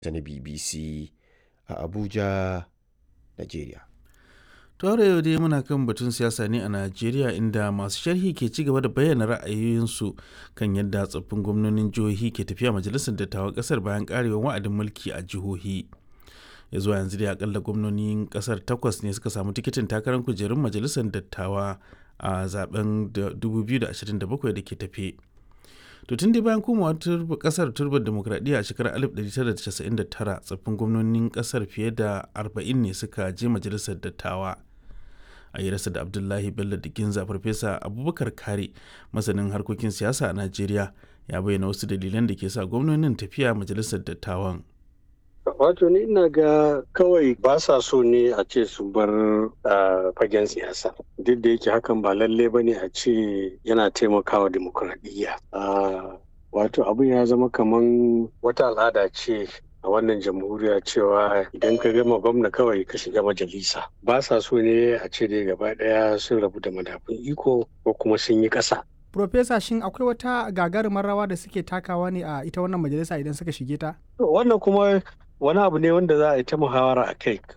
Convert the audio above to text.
ta na BBC a Abuja, Najeriya. Tore yau dai muna kan batun siyasa ne a Najeriya inda masu sharhi ke ci gaba da bayyana ra'ayoyinsu kan yadda tsoffin gwamnonin jihohi ke tafiya majalisar dattawan kasar bayan karewar wa'adin mulki a jihohi. Ya zuwa yanzu dai akalla gwamnonin kasar takwas ne suka samu tikitin takarar kujerun majalisar dattawa a zaben 2027 da ke tafe. To tun dai bayan komawa kasar turbar demokradiyya a shekarar 1999 tsoffin gwamnonin kasar fiye da 40 ne suka je majalisar dattawa. a yi rasa da abdullahi bello diginza farfesa abubakar kare masanin harkokin siyasa a najeriya ya bayyana wasu dalilan da ke sa gwamnonin tafiya majalisar dattawan wato ni ina ga kawai ba sa so ne a ce su bar fagen siyasa duk da yake hakan ba lalle ba ne a ce yana taimakawa demokuraɗiyya wato abin ya zama kaman wata al'ada ce a wannan jamhuriya cewa idan ka gama gwamna kawai ka shiga majalisa ba sa so ne a ce dai gaba daya sun rabu da madafun iko ko kuma sun yi ƙasa. Profesa shin akwai wata gagarumar rawa da suke takawa ne a ita wannan majalisa idan suka shige ta? Wannan kuma wani abu ne wanda za a yi ta muhawara a kai